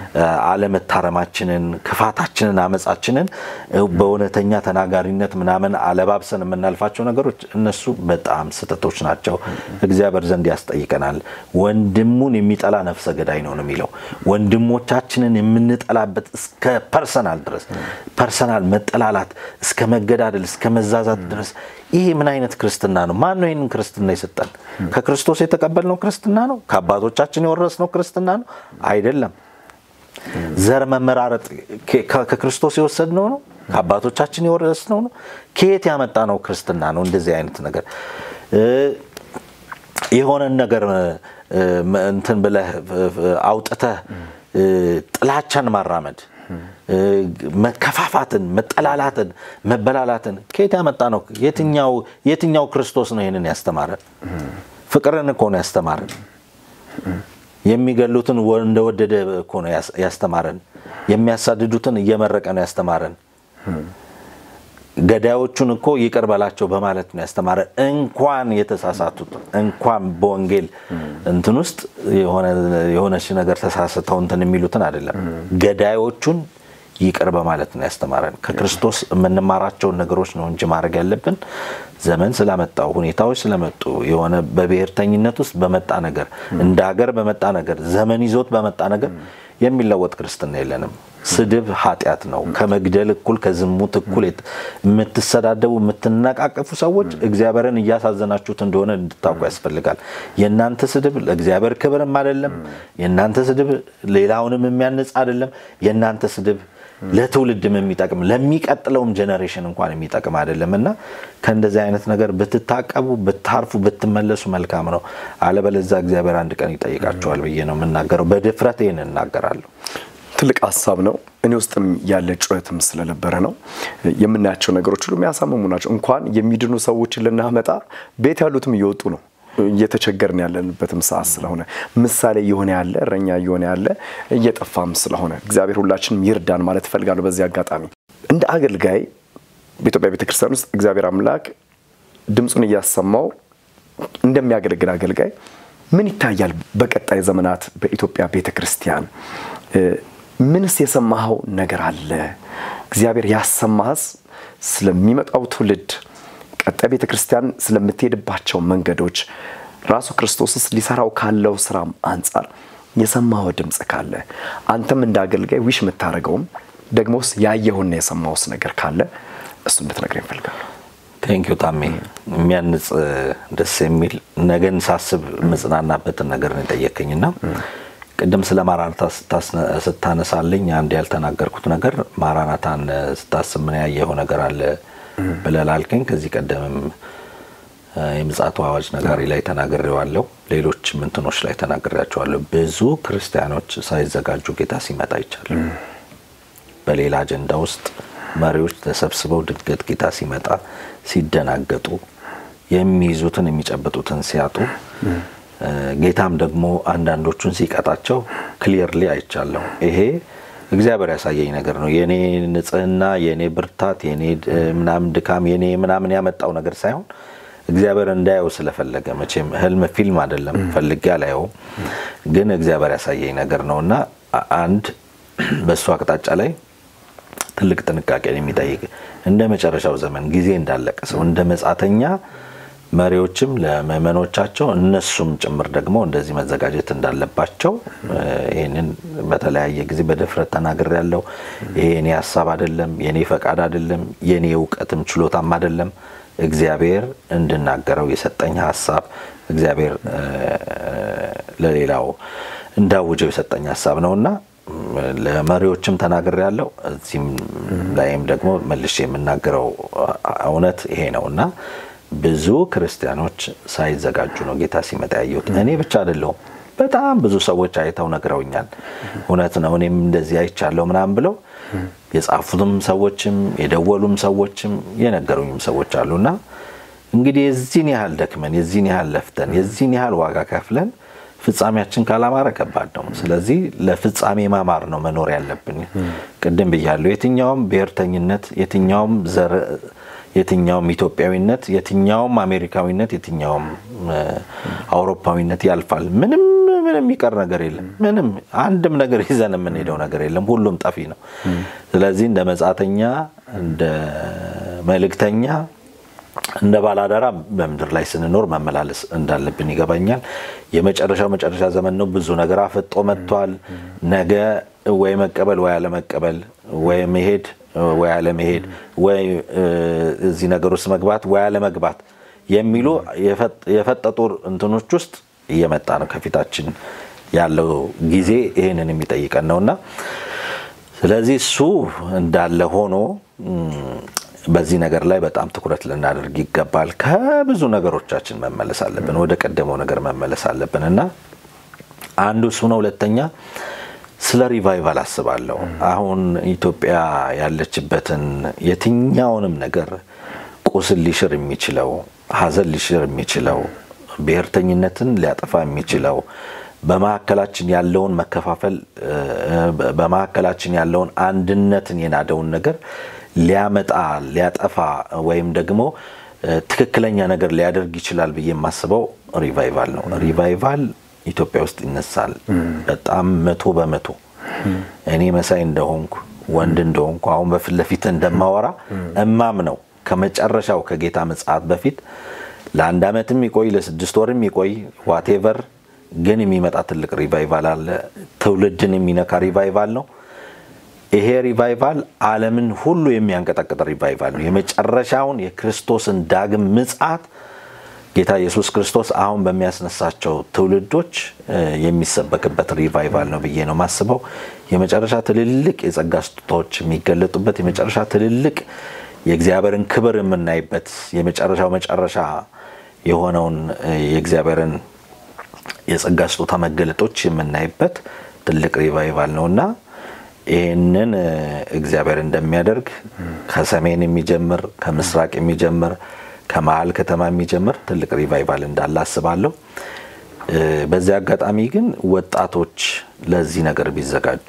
አለመታረማችንን፣ ክፋታችንን፣ አመፃችንን በእውነተኛ ተናጋሪነት ምናምን አለባብሰን የምናልፋቸው ነገሮች እነሱ በጣም ስህተቶች ናቸው። እግዚአብሔር ዘንድ ያስጠይቀናል። ወንድሙን የሚጠላ ነፍሰ ገዳይ ነው ነው የሚለው ወንድሞቻችንን የምንጠላበት እስከ ፐርሰናል ድረስ ፐርሰናል መጠላላት እስከ መገዳደል እስከ መዛዛት ድረስ ይሄ ምን አይነት ክርስትና ነው? ማን ነው ይህንን ክርስትና የሰጠን? ከክርስቶስ የተቀበልነው ክርስትና ነው? ከአባቶቻችን የወረስነው ክርስትና ነው? አይደለም። ዘር መመራረጥ ከክርስቶስ የወሰድነው ነው? ከአባቶቻችን የወረስነው ነው? ከየት ያመጣ ነው ክርስትና ነው? እንደዚህ አይነት ነገር የሆነን ነገር እንትን ብለህ አውጥተህ ጥላቻን ማራመድ መከፋፋትን፣ መጠላላትን፣ መበላላትን ከየት ያመጣ ነው? የትኛው ክርስቶስ ነው ይህንን ያስተማረን? ፍቅርን እኮ ነው ያስተማረን። የሚገሉትን እንደወደደ እኮ ነው ያስተማረን። የሚያሳድዱትን እየመረቀ ነው ያስተማረን። ገዳዮቹን እኮ ይቅር በላቸው በማለት ነው ያስተማረን። እንኳን የተሳሳቱት እንኳን በወንጌል እንትን ውስጥ የሆነች ነገር ተሳስተው እንትን የሚሉትን አይደለም ገዳዮቹን ይቅር በማለት ነው ያስተማረን። ከክርስቶስ የምንማራቸውን ነገሮች ነው እንጂ ማድረግ ያለብን ዘመን ስላመጣው ሁኔታዎች ስለመጡ የሆነ በብሔርተኝነት ውስጥ በመጣ ነገር እንደ ሀገር በመጣ ነገር ዘመን ይዞት በመጣ ነገር የሚለወጥ ክርስትና የለንም። ስድብ ኃጢአት ነው። ከመግደል እኩል ከዝሙት እኩል የምትሰዳደቡ የምትነቃቀፉ ሰዎች እግዚአብሔርን እያሳዘናችሁት እንደሆነ እንድታውቁ ያስፈልጋል። የእናንተ ስድብ ለእግዚአብሔር ክብርም አይደለም። የእናንተ ስድብ ሌላውንም የሚያንጽ አይደለም። የእናንተ ስድብ ለትውልድም የሚጠቅም ለሚቀጥለውም ጀኔሬሽን እንኳን የሚጠቅም አይደለም እና ከእንደዚህ አይነት ነገር ብትታቀቡ ብታርፉ ብትመለሱ መልካም ነው። አለበለዚያ እግዚአብሔር አንድ ቀን ይጠይቃችኋል ብዬ ነው የምናገረው። በድፍረት ይህን እናገራለሁ። ትልቅ ሀሳብ ነው። እኔ ውስጥም ያለ ጩኸትም ስለነበረ ነው። የምናያቸው ነገሮች ሁሉ የሚያሳምሙ ናቸው። እንኳን የሚድኑ ሰዎችን ልናመጣ ቤት ያሉትም እየወጡ ነው። እየተቸገርን ያለንበትም ሰዓት ስለሆነ ምሳሌ እየሆነ ያለ እረኛ እየሆነ ያለ እየጠፋም ስለሆነ እግዚአብሔር ሁላችንም ይርዳን ማለት እፈልጋለሁ። በዚህ አጋጣሚ እንደ አገልጋይ በኢትዮጵያ ቤተክርስቲያን ውስጥ እግዚአብሔር አምላክ ድምፁን እያሰማው እንደሚያገለግል አገልጋይ ምን ይታያል? በቀጣይ ዘመናት በኢትዮጵያ ቤተክርስቲያን ምንስ የሰማኸው ነገር አለ? እግዚአብሔር ያሰማህስ ስለሚመጣው ትውልድ ቀጣይ ቤተ ክርስቲያን ስለምትሄድባቸው መንገዶች ራሱ ክርስቶስስ ሊሰራው ካለው ስራም አንጻር የሰማው ድምፅ ካለ አንተም እንደ አገልጋይ ዊሽ የምታደርገውም ደግሞስ ያየሁና የሰማውስ ነገር ካለ እሱ እንድትነግረኝ እፈልጋለሁ። ቴንኪዩ ታሜ፣ የሚያንጽ ደስ የሚል ነገን ሳስብ መጽናናበትን ነገር ነው የጠየከኝና ቅድም ስለ ማራናታ ስታነሳልኝ አንድ ያልተናገርኩት ነገር ማራናታን ስታስብ ምን ያየኸው ነገር አለ ብለህ ላልከኝ ከዚህ ቀደምም የምጽአቱ አዋጅ ነጋሪ ላይ ተናግሬዋለሁ። ሌሎች ምንትኖች ላይ ተናግሬያቸዋለሁ። ብዙ ክርስቲያኖች ሳይዘጋጁ ጌታ ሲመጣ ይቻላል። በሌላ አጀንዳ ውስጥ መሪዎች ተሰብስበው ድንገት ጌታ ሲመጣ ሲደናገጡ፣ የሚይዙትን የሚጨብጡትን ሲያጡ፣ ጌታም ደግሞ አንዳንዶቹን ሲቀጣቸው ክሊርሊ አይቻለሁ። ይሄ እግዚአብሔር ያሳየኝ ነገር ነው። የኔ ንጽህና፣ የኔ ብርታት፣ የኔ ምናምን ድካም፣ የኔ ምናምን ያመጣው ነገር ሳይሆን እግዚአብሔር እንዳየው ስለፈለገ መቼም ህልም ፊልም አይደለም፣ ፈልጌ አላየውም፣ ግን እግዚአብሔር ያሳየኝ ነገር ነው እና አንድ በእሱ አቅጣጫ ላይ ትልቅ ጥንቃቄን የሚጠይቅ እንደ መጨረሻው ዘመን ጊዜ እንዳለቀ ሰው እንደ መጻተኛ መሪዎችም ለምእመኖቻቸው እነሱም ጭምር ደግሞ እንደዚህ መዘጋጀት እንዳለባቸው ይህንን በተለያየ ጊዜ በድፍረት ተናግሬ ያለው ይሄ የኔ ሀሳብ አይደለም፣ የኔ ፈቃድ አይደለም፣ የኔ እውቀትም ችሎታም አይደለም። እግዚአብሔር እንድናገረው የሰጠኝ ሀሳብ እግዚአብሔር ለሌላው እንዳውጀው የሰጠኝ ሀሳብ ነውና ለመሪዎችም ተናግሬ ያለው እዚህም ላይም ደግሞ መልሼ የምናገረው እውነት ይሄ ነው እና ብዙ ክርስቲያኖች ሳይዘጋጁ ነው ጌታ ሲመጣ ያየሁት። እኔ ብቻ አይደለሁም፣ በጣም ብዙ ሰዎች አይተው ነግረውኛል። እውነት ነው እኔም እንደዚህ አይቻለሁ ምናምን ብለው የጻፉትም ሰዎችም የደወሉም ሰዎችም የነገሩኝም ሰዎች አሉና እንግዲህ የዚህን ያህል ደክመን የዚህን ያህል ለፍተን የዚህን ያህል ዋጋ ከፍለን ፍጻሜያችን ካላማረ ከባድ ነው። ስለዚህ ለፍጻሜ ማማር ነው መኖር ያለብን። ቅድም ብያለሁ። የትኛውም ብሔርተኝነት፣ የትኛውም ዘር፣ የትኛውም ኢትዮጵያዊነት፣ የትኛውም አሜሪካዊነት፣ የትኛውም አውሮፓዊነት ያልፋል። ምንም ምንም የሚቀር ነገር የለም። ምንም አንድም ነገር ይዘን የምንሄደው ነገር የለም። ሁሉም ጠፊ ነው። ስለዚህ እንደ መጻተኛ እንደ መልእክተኛ እንደ ባላደራ በምድር ላይ ስንኖር መመላለስ እንዳለብን ይገባኛል። የመጨረሻው መጨረሻ ዘመን ነው። ብዙ ነገር አፈጦ መጥቷል። ነገ ወይ መቀበል ወይ አለመቀበል፣ ወይ መሄድ ወይ አለመሄድ፣ ወይ እዚህ ነገር ውስጥ መግባት ወይ አለመግባት የሚሉ የፈጠጡ እንትኖች ውስጥ እየመጣ ነው። ከፊታችን ያለው ጊዜ ይህንን የሚጠይቀን ነውና ስለዚህ እሱ እንዳለ ሆኖ በዚህ ነገር ላይ በጣም ትኩረት ልናደርግ ይገባል። ከብዙ ነገሮቻችን መመለስ አለብን፣ ወደ ቀደመው ነገር መመለስ አለብን እና አንዱ እሱ ነው። ሁለተኛ ስለ ሪቫይቫል አስባለሁ። አሁን ኢትዮጵያ ያለችበትን የትኛውንም ነገር ቁስል ሊሽር የሚችለው ሐዘን ሊሽር የሚችለው ብሔርተኝነትን ሊያጠፋ የሚችለው በመካከላችን ያለውን መከፋፈል በመካከላችን ያለውን አንድነትን የናደውን ነገር ሊያመጣ ሊያጠፋ ወይም ደግሞ ትክክለኛ ነገር ሊያደርግ ይችላል ብዬ የማስበው ሪቫይቫል ነው። ሪቫይቫል ኢትዮጵያ ውስጥ ይነሳል። በጣም መቶ በመቶ እኔ መሳይ እንደሆንኩ ወንድ እንደሆንኩ አሁን በፊት ለፊት እንደማወራ እማም ነው ከመጨረሻው ከጌታ ምጽአት በፊት ለአንድ ዓመትም ይቆይ ለስድስት ወርም ይቆይ ዋቴቨር ግን የሚመጣ ትልቅ ሪቫይቫል አለ። ትውልድን የሚነካ ሪቫይቫል ነው። ይሄ ሪቫይቫል ዓለምን ሁሉ የሚያንቀጠቅጥ ሪቫይቫል ነው። የመጨረሻውን የክርስቶስን ዳግም ምጽአት ጌታ ኢየሱስ ክርስቶስ አሁን በሚያስነሳቸው ትውልዶች የሚሰበክበት ሪቫይቫል ነው ብዬ ነው ማስበው። የመጨረሻ ትልልቅ የጸጋ ስጦታዎች የሚገለጡበት የመጨረሻ ትልልቅ የእግዚአብሔርን ክብር የምናይበት የመጨረሻው መጨረሻ የሆነውን የእግዚአብሔርን የጸጋ ስጦታ መገለጦች የምናይበት ትልቅ ሪቫይቫል ነው እና ይህንን እግዚአብሔር እንደሚያደርግ ከሰሜን የሚጀምር ከምስራቅ የሚጀምር ከመሀል ከተማ የሚጀምር ትልቅ ሪቫይቫል እንዳለ አስባለሁ። በዚህ አጋጣሚ ግን ወጣቶች ለዚህ ነገር ቢዘጋጁ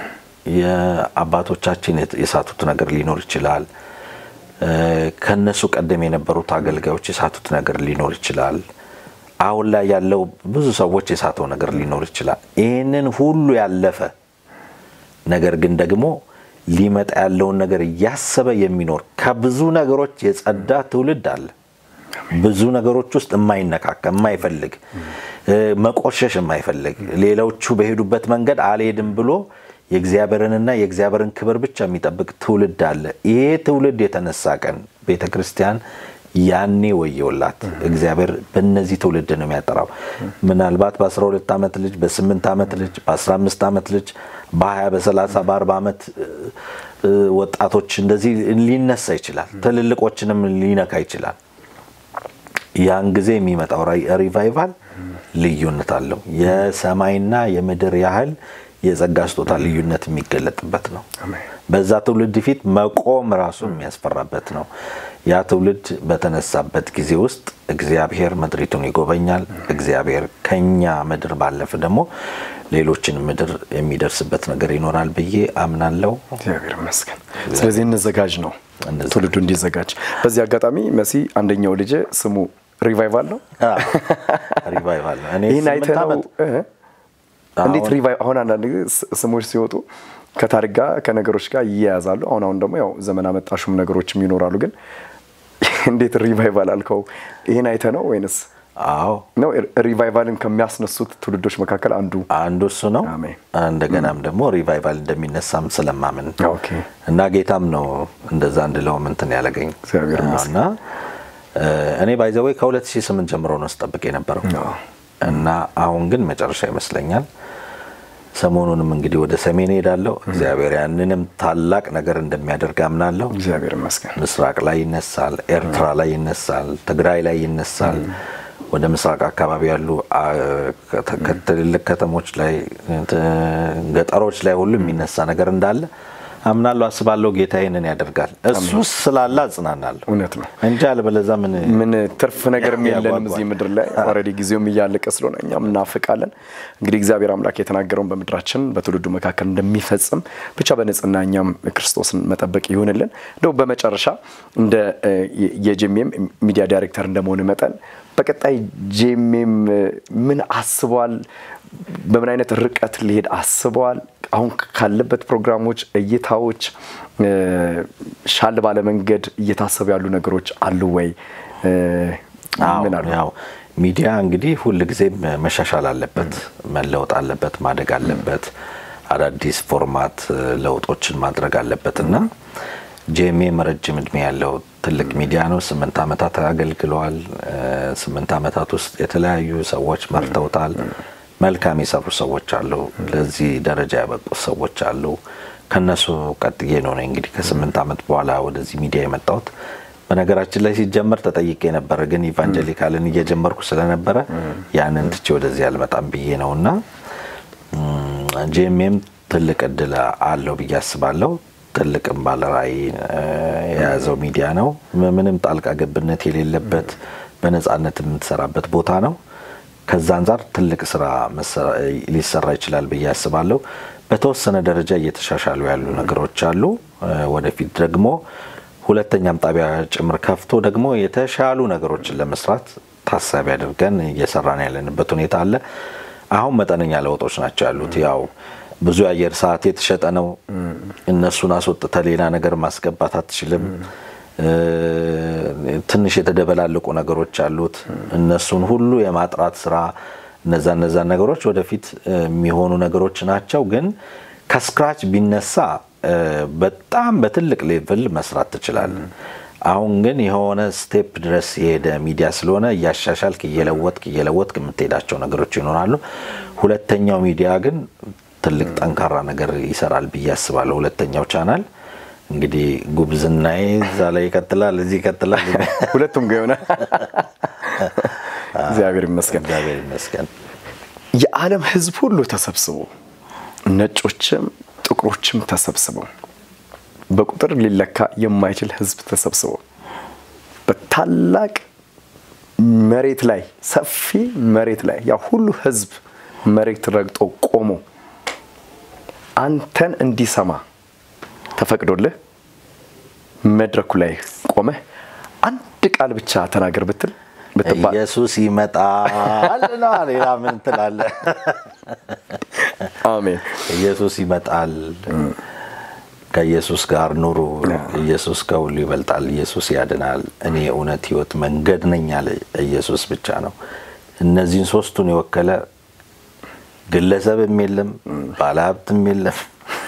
የአባቶቻችን የሳቱት ነገር ሊኖር ይችላል። ከነሱ ቀደም የነበሩት አገልጋዮች የሳቱት ነገር ሊኖር ይችላል። አሁን ላይ ያለው ብዙ ሰዎች የሳተው ነገር ሊኖር ይችላል። ይህንን ሁሉ ያለፈ ነገር ግን ደግሞ ሊመጣ ያለውን ነገር እያሰበ የሚኖር ከብዙ ነገሮች የጸዳ ትውልድ አለ። ብዙ ነገሮች ውስጥ የማይነካካ የማይፈልግ መቆሸሽ የማይፈልግ ሌሎቹ በሄዱበት መንገድ አልሄድም ብሎ የእግዚአብሔርንና የእግዚአብሔርን ክብር ብቻ የሚጠብቅ ትውልድ አለ። ይሄ ትውልድ የተነሳ ቀን ቤተ ክርስቲያን ያኔ ወየውላት። እግዚአብሔር በእነዚህ ትውልድ ነው የሚያጠራው። ምናልባት በ12 ዓመት ልጅ፣ በ8 ዓመት ልጅ፣ በ15 ዓመት ልጅ፣ በ20 በ30 በ40 ዓመት ወጣቶች እንደዚህ ሊነሳ ይችላል። ትልልቆችንም ሊነካ ይችላል። ያን ጊዜ የሚመጣው ሪቫይቫል ልዩነት አለው። የሰማይና የምድር ያህል የጸጋ ስጦታ ልዩነት የሚገለጥበት ነው። በዛ ትውልድ ፊት መቆም ራሱ የሚያስፈራበት ነው። ያ ትውልድ በተነሳበት ጊዜ ውስጥ እግዚአብሔር ምድሪቱን ይጎበኛል። እግዚአብሔር ከኛ ምድር ባለፈ ደግሞ ሌሎችን ምድር የሚደርስበት ነገር ይኖራል ብዬ አምናለሁ። እግዚአብሔር ይመስገን። ስለዚህ እንዘጋጅ ነው ትውልዱ እንዲዘጋጅ። በዚህ አጋጣሚ መሲ አንደኛው ልጅ ስሙ ሪቫይቫል ነው። ሪቫይቫል ነው። እኔ ይህን አይተህ ነው እንዴት ሪቫይቭ አሁን አንዳንድ ጊዜ ስሞች ሲወጡ ከታሪክ ጋር ከነገሮች ጋር ይያያዛሉ። አሁን አሁን ደግሞ ያው ዘመን አመጣሹም ነገሮችም ይኖራሉ። ግን እንዴት ሪቫይቫል አልከው? ይህን አይተህ ነው ወይንስ? አዎ ነው ሪቫይቫልን ከሚያስነሱት ትውልዶች መካከል አንዱ አንዱ እሱ ነው። እንደገናም ደግሞ ሪቫይቫል እንደሚነሳም ስለማምን እና ጌታም ነው እንደዛ እንድለውም እንትን ያለገኝ እና እኔ ባይዘወይ ከ2008 ጀምሮ ነው ስጠብቅ የነበረው እና አሁን ግን መጨረሻ ይመስለኛል። ሰሞኑንም እንግዲህ ወደ ሰሜን ሄዳለሁ። እግዚአብሔር ያንንም ታላቅ ነገር እንደሚያደርግ አምናለሁ። እግዚአብሔር ይመስገን። ምስራቅ ላይ ይነሳል፣ ኤርትራ ላይ ይነሳል፣ ትግራይ ላይ ይነሳል። ወደ ምስራቅ አካባቢ ያሉ ትልልቅ ከተሞች ላይ፣ ገጠሮች ላይ ሁሉ የሚነሳ ነገር እንዳለ አምናለሁ፣ አስባለሁ። ጌታ ይህንን ያደርጋል። እሱ ስላለ አጽናናለሁ። እውነት ነው እንጂ አለበለዚያ ምን ምን ትርፍ ነገር የለንም እዚህ ምድር ላይ ኦልሬዲ ጊዜውም እያለቀ ስለሆነ እኛም እናፍቃለን። እንግዲህ እግዚአብሔር አምላክ የተናገረውን በምድራችን በትውልዱ መካከል እንደሚፈጽም ብቻ በንጽህና እኛም ክርስቶስን መጠበቅ ይሁንልን። እንደው በመጨረሻ እንደ የጄሜም ሚዲያ ዳይሬክተር እንደመሆን መጠን በቀጣይ ጄሜም ምን አስበዋል? በምን አይነት ርቀት ሊሄድ አስበዋል? አሁን ካለበት ፕሮግራሞች፣ እይታዎች ሻል ባለ መንገድ እየታሰቡ ያሉ ነገሮች አሉ ወይ? ምን አሉ? ያው ሚዲያ እንግዲህ ሁል ጊዜም መሻሻል አለበት፣ መለወጥ አለበት፣ ማደግ አለበት፣ አዳዲስ ፎርማት ለውጦችን ማድረግ አለበት እና ጄሜም ረጅም እድሜ ያለው ትልቅ ሚዲያ ነው። ስምንት ዓመታት አገልግለዋል። ስምንት ዓመታት ውስጥ የተለያዩ ሰዎች መርተውታል። መልካም የሰሩ ሰዎች አሉ። ለዚህ ደረጃ ያበቁ ሰዎች አሉ። ከነሱ ቀጥዬ ነው እንግዲህ ከስምንት ዓመት በኋላ ወደዚህ ሚዲያ የመጣሁት። በነገራችን ላይ ሲጀመር ተጠይቄ ነበረ፣ ግን ኢቫንጀሊካልን እየጀመርኩ ስለነበረ ያንን ትቼ ወደዚህ አልመጣም ብዬ ነው እና ጄሜም ትልቅ እድል አለው ብዬ አስባለሁ። ትልቅም ባለራዕይ የያዘው ሚዲያ ነው። ምንም ጣልቃ ገብነት የሌለበት በነፃነት የምትሰራበት ቦታ ነው። ከዛ አንጻር ትልቅ ስራ ሊሰራ ይችላል ብዬ አስባለሁ። በተወሰነ ደረጃ እየተሻሻሉ ያሉ ነገሮች አሉ። ወደፊት ደግሞ ሁለተኛም ጣቢያ ጭምር ከፍቶ ደግሞ የተሻሉ ነገሮችን ለመስራት ታሳቢ አድርገን እየሰራን ያለንበት ሁኔታ አለ። አሁን መጠነኛ ለውጦች ናቸው ያሉት። ያው ብዙ የአየር ሰዓት የተሸጠ ነው። እነሱን አስወጥተ ሌላ ነገር ማስገባት አትችልም። ትንሽ የተደበላለቁ ነገሮች አሉት። እነሱን ሁሉ የማጥራት ስራ እነዛ እነዛን ነገሮች ወደፊት የሚሆኑ ነገሮች ናቸው። ግን ከስክራች ቢነሳ በጣም በትልቅ ሌቭል መስራት ትችላለን። አሁን ግን የሆነ ስቴፕ ድረስ የሄደ ሚዲያ ስለሆነ እያሻሻልክ እየለወጥክ እየለወጥክ የምትሄዳቸው ነገሮች ይኖራሉ። ሁለተኛው ሚዲያ ግን ትልቅ ጠንካራ ነገር ይሰራል ብዬ አስባለሁ። ሁለተኛው ቻናል እንግዲህ ጉብዝናዬ እዛ ላይ ይቀጥላል፣ እዚህ ይቀጥላል። ሁለቱም ጋር የሆነ እግዚአብሔር ይመስገን። እግዚአብሔር ይመስገን። የዓለም ሕዝብ ሁሉ ተሰብስቦ ነጮችም ጥቁሮችም ተሰብስበው በቁጥር ሊለካ የማይችል ሕዝብ ተሰብስቦ በታላቅ መሬት ላይ ሰፊ መሬት ላይ ያ ሁሉ ሕዝብ መሬት ረግጦ ቆሞ አንተን እንዲሰማ ተፈቅዶልህ መድረኩ ላይ ቆመህ አንድ ቃል ብቻ ተናገር ብትል ብትባል ኢየሱስ ይመጣል ነው። ሌላ ምን ትላለህ? አሜን። ኢየሱስ ይመጣል። ከኢየሱስ ጋር ኑሩ። ኢየሱስ ከሁሉ ይበልጣል። ኢየሱስ ያድናል። እኔ እውነት፣ ህይወት፣ መንገድ ነኝ ያለ ኢየሱስ ብቻ ነው። እነዚህን ሶስቱን የወከለ ግለሰብም የለም፣ ባለሀብትም የለም፣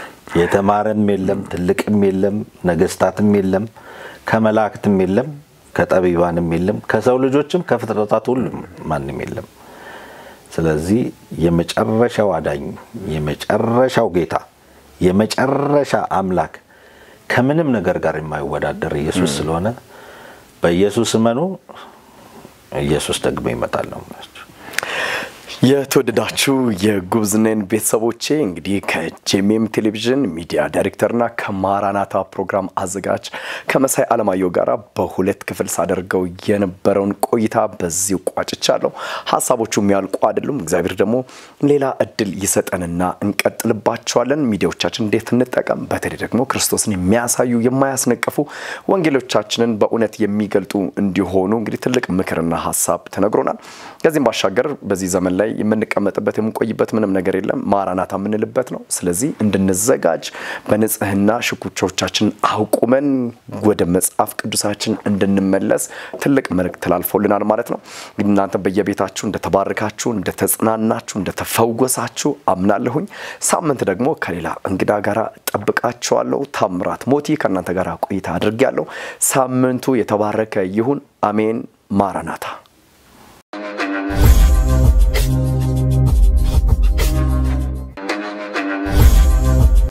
የተማረም የለም፣ ትልቅም የለም፣ ነገስታትም የለም፣ ከመላእክትም የለም፣ ከጠቢባንም የለም፣ ከሰው ልጆችም ከፍጥረታት ሁሉም ማንም የለም። ስለዚህ የመጨረሻው አዳኝ፣ የመጨረሻው ጌታ፣ የመጨረሻ አምላክ ከምንም ነገር ጋር የማይወዳደር ኢየሱስ ስለሆነ በኢየሱስ እመኑ። ኢየሱስ ደግሞ ይመጣል ነው የምላችሁ። የተወደዳችሁ የጉብዝኔን ቤተሰቦቼ እንግዲህ ከጄሜም ቴሌቪዥን ሚዲያ ዳይሬክተርና ከማራናታ ፕሮግራም አዘጋጅ ከመሳይ አለማየሁ ጋር በሁለት ክፍል ሳደርገው የነበረውን ቆይታ በዚሁ ቋጭቻለሁ። ሀሳቦቹ የሚያልቁ አይደሉም። እግዚአብሔር ደግሞ ሌላ እድል ይሰጠንና እንቀጥልባቸዋለን። ሚዲያዎቻችን እንዴት እንጠቀም፣ በተለይ ደግሞ ክርስቶስን የሚያሳዩ የማያስነቅፉ ወንጌሎቻችንን በእውነት የሚገልጡ እንዲሆኑ እንግዲህ ትልቅ ምክርና ሀሳብ ተነግሮናል። ከዚህም ባሻገር በዚህ ዘመን ላይ የምንቀመጥበት የምንቆይበት ምንም ነገር የለም። ማራናታ የምንልበት ነው። ስለዚህ እንድንዘጋጅ በንጽህና ሽኩቻዎቻችን አውቁመን ወደ መጽሐፍ ቅዱሳችን እንድንመለስ ትልቅ መልእክት ተላልፎልናል ማለት ነው። እንግዲህ እናንተ በየቤታችሁ እንደተባረካችሁ፣ እንደተጽናናችሁ፣ እንደተፈወሳችሁ አምናለሁኝ። ሳምንት ደግሞ ከሌላ እንግዳ ጋር ጠብቃችኋለሁ። ታምራት ሞቲ ከእናንተ ጋር ቆይታ አድርጌያለሁ። ሳምንቱ የተባረከ ይሁን። አሜን። ማራናታ